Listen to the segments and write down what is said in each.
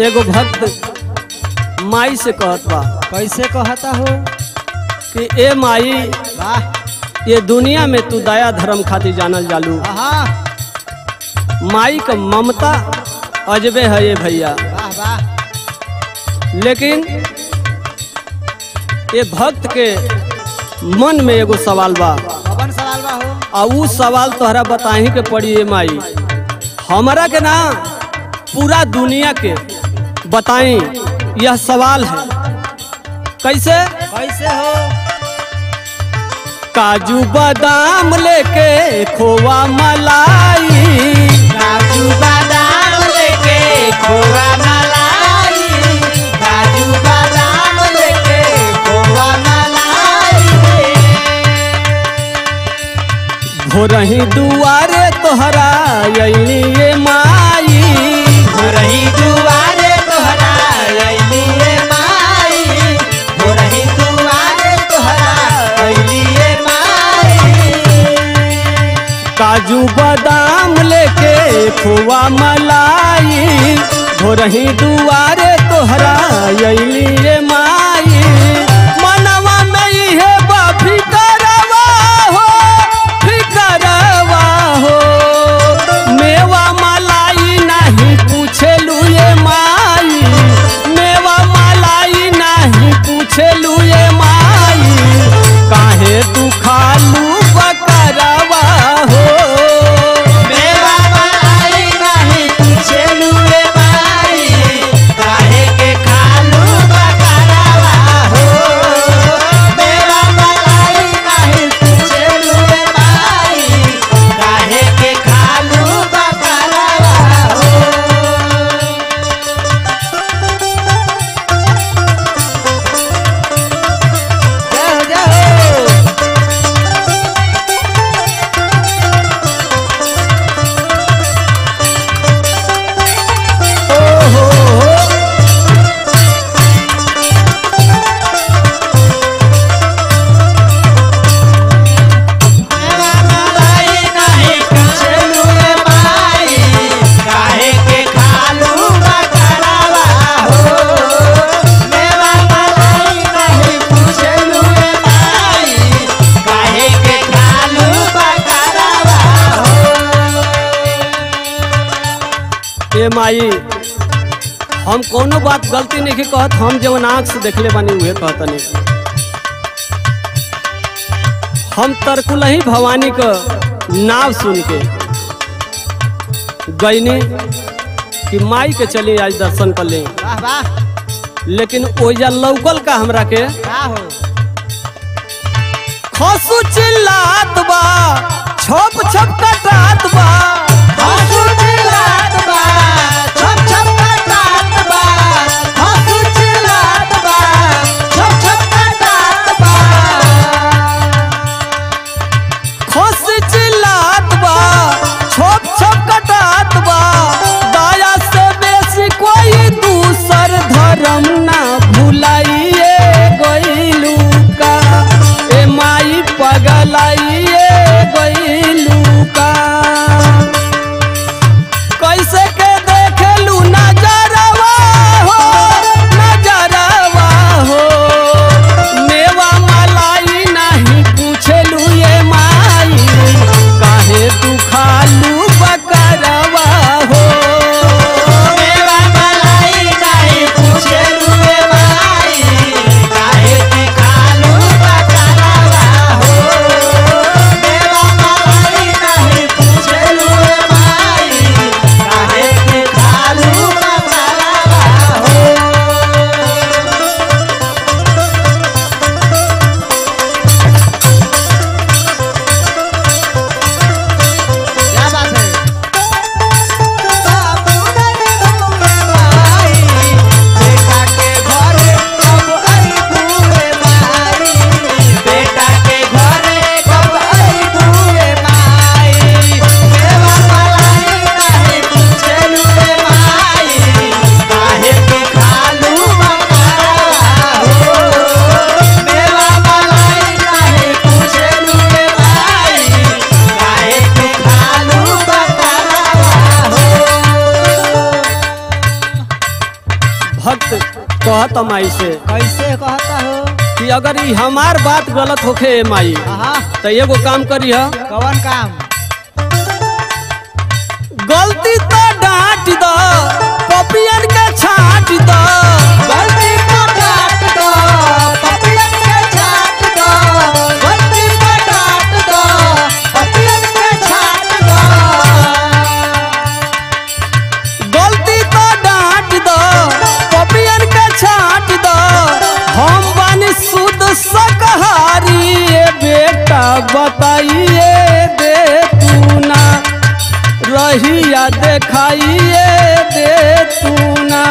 एगो भक्त माई से कहत बा कैसे कहता हो कि ए माई वाह ये दुनिया में तू दया धर्म खातिर जानल जालू आहा माई का ममता अजबे है ये भैया वाह वाह लेकिन ये भक्त के मन में एगो सवाल बा कौन सवाल बा हो आ ऊ सवाल तोहरा बताही के पड़ी ये माई हमरा के ना पूरा दुनिया के बताई यह सवाल है कैसे कैसे हो काजू बादाम लेके खोवा मलाई काजू बादाम लेके खोवा मलाई काजू बादाम लेके खोवा मलाई भोरही दुआरे तोहरा अइली ये माई रही दुआरे तोहरा अइलिए माई हो रही दुआरे तोहरा अइलिए माई काजू बादाम लेके खोवा मलाई भोरही दुआरे तोहरा अइली ये माई मनवा में इहे बा फिकरवा हो फिकरवा हो मेवा मलाई नहीं पूछेलू ये माई मेवा मलाई नहीं पूछेलू ये माई काहे तू खालू बकरवा हो मेवा मलाई नहीं पूछेलू रे माई काहे के खालू बकरावा हो मेवा मलाई नहीं पूछेलू रे माई काहे के खालू बकरावा हो जय हो जय हो मेवा मलाई नहीं पूछेलू रे माई काहे के खालू बकरावा हो मेवा मलाई नहीं पूछेलू रे माई काहे के खालू बकरावा हो ए माई हम कोनो बात गलती नहीं के कहत हम जवन आँख से देखले बानी उहे कहतनी हम तरकुलही भवानी क नाव सुन के गईनी कि माई के चली आज दर्शन कर ले वाह वाह लेकिन ओइजा लौकल का हमरा के का हो खसु चिल्लात बा छप छप कटात बा हंसू चिल्लात बा छप छप कटात बा हंसू चिल्लात बा छप छप कटात बा खस चिल्लात बा छप छप कटात बा दया से बेसी कोई दूसर धर्म ना भुलाइए गइलू का ए माई पगलाइए गइलू का भक्त कहत माई से कैसे कहता हो कि अगर ई हमार बात गलत होखे ए माई हाँ तो एगो काम करी ह कौन काम गलती तो डांट दो पपियन के छाट दो गलती को डांट दो पपियन के छाट दो गलती को डांट दो पपियन के छाट दो गलती तो डांट दो पपियन के छाट दो हम बानी शुद्ध शाकाहारी ए बेटा बताइए दे तू ना रहिया देखाइए दे तू ना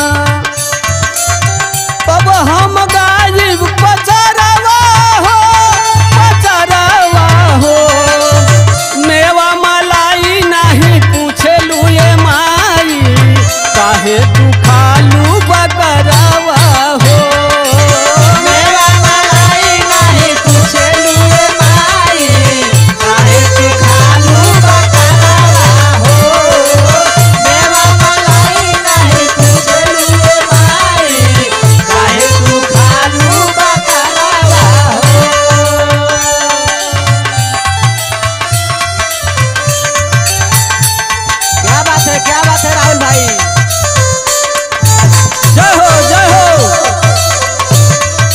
तब हम गायब पचरवा हो पचरवा हो मेवा मलाई नहीं पूछलू ये माई काहे तू खालू बकरवा हो मेरा मलाई नहीं पूछे लुए माई काहे तू खालू बकरावा हो मेरा मलाई नहीं पूछे लुए माई काहे तू खालू बकरावा हो क्या बात है क्या बात है राहुल भाई जय हो जय हो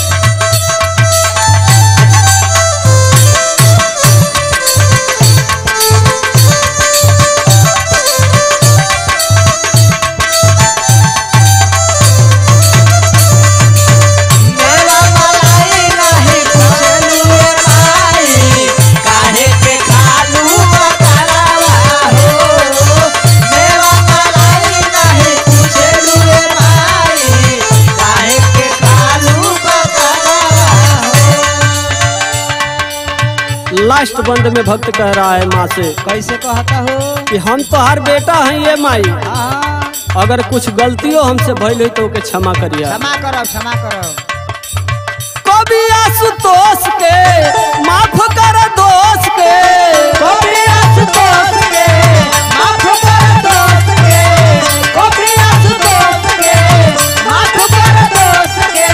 मेरा मलाई नहीं पूछे लुए माई काहे के खालू बकरावा हो मेरा मलाई नहीं पूछे लुए माई काहे के खालू बकरावा हो लास्ट बंद में भक्त कह रहा है माँ से कैसे कहता हो कि हम तो हर बेटा हैं ये माई हाँ अगर कुछ गलतियों हमसे भइल हुई तो ओके क्षमा करिया क्षमा करो क्षमा करो कभी आशुतोष के माफ कर दोष के कभी आशुतोष के माफ कर दोस्त के कभी आशुतोष के माफ कर दोस्त के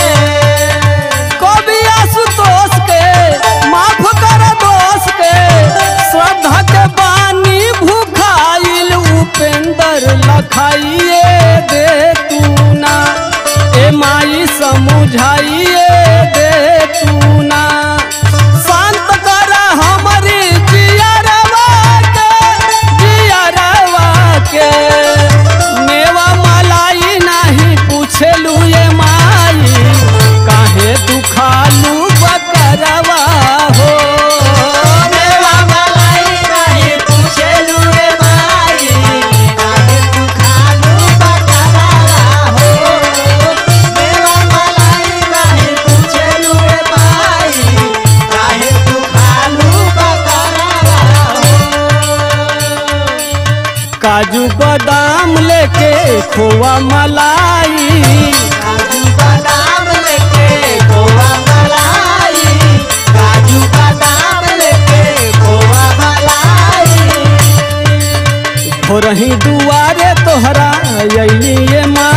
कभी आशुतोष के माफ कर दोष के श्रद्धा के बानी भूखाइल उपेंद्र लखाइए दे तू ना ए माई समझाइए दे तू ना शांत कर हमारी जियरवा के जियरवा के मेवा मलाई नहीं पूछलू ये माई काहे तू खालू बकरवा हो मेरा मलाई नहीं पूछे लुए माई काहे तू खालू बकरावा हो मेरा मलाई नहीं पूछे लुए माई काहे तू खालू बकरावा हो काजू बादाम लेके खोआ मलाई काजू बादाम लेके खोआ मलाई काजू बादाम लेके खोआ मलाई हो रही दुआरे तोहरा अली ये माँ